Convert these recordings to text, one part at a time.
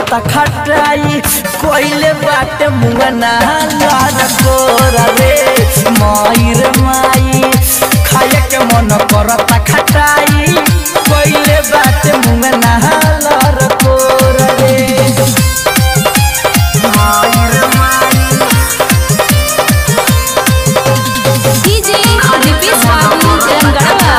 करता खटाई कोइले बाटे मुंगना लार कोरा रे माई रे माई खाए के मन करता खटाई कोइले बाटे मुंगना लार कोरा रे माई रे माई डीजे दिपेश बाबू तेलंगाना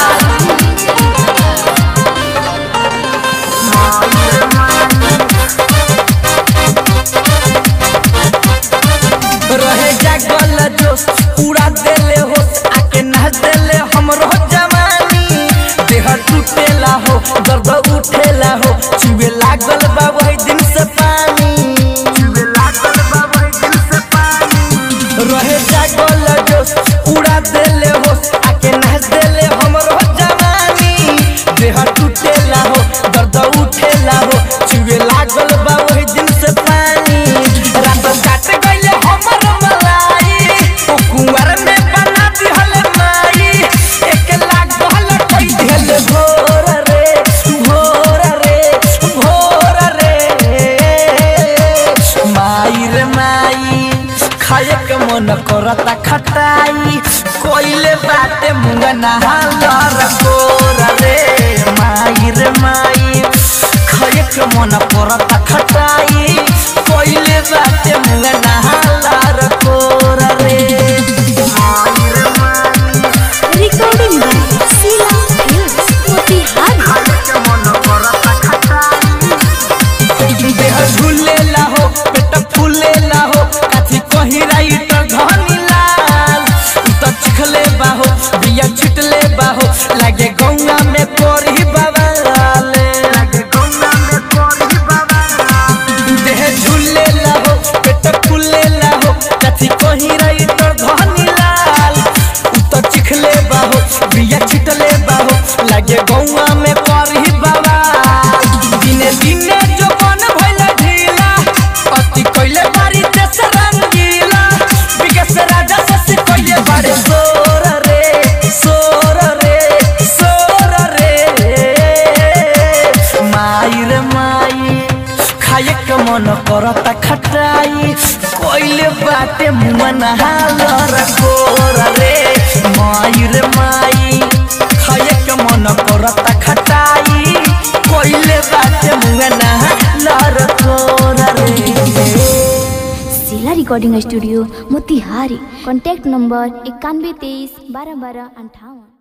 रहे जागल जोश पूरा देले हो आके नाच देले हमरो जवानी देह टूटेला हो दर्द उठेला हो चुवे लागल बा वही दिन से पानी चुवे लागल बा वही दिन से पानी रहे जागल जोश पूरा देले हो आके नाच देले हमरो जवानी देह टूटेला हो दर्द उठेला हो चुवे लागल बा वही दिन से पानी रात काट गइले हमर मलाई ओ कुंवर में बना दिहल माई एक लाख गहल कई दिहल भोर रे भोर रे भोर रे माई रे माई खाए के मन करता खटाई कोइले बाटे मुंगना हालर कोर रे माई रे माई खाए के मन करता खटाई कोइले बाटे मुंगना हालर कोर रे माई रे माई recording by Sheela films Motihari खाए के मन करता खटाई देह झूलेला हो पेट फूलेला हो काथी कही राइटर धनी लाल उ त चिखले बाहो बिया छिटले बाहो लागे गौना में कोरी बाबा लागे गौना में कोरी बाबा देह झूलेला हो पेट फूलेला हो काथी कही राइटर धनी लाल उ त चिखले बाहो बिया छिटले बाहो लागे गौना में कोरी बाबा दिने दिने जो मन भइल ढीला अति कइले बारी देश रंगीला विगस राजा शशि कइले बारे सोर रे सोर रे सोर रे माई रे माई खाए के मन करता खटाई कोइले बाटे मुंगना हालर कोर रे माई रे माई खाए के मन करता खटाई कोइले बाटे मुंगना हालर कोर रे Sheela recording studio Motihari contact number इक्यानवे तेईस बारह बारह अंठावन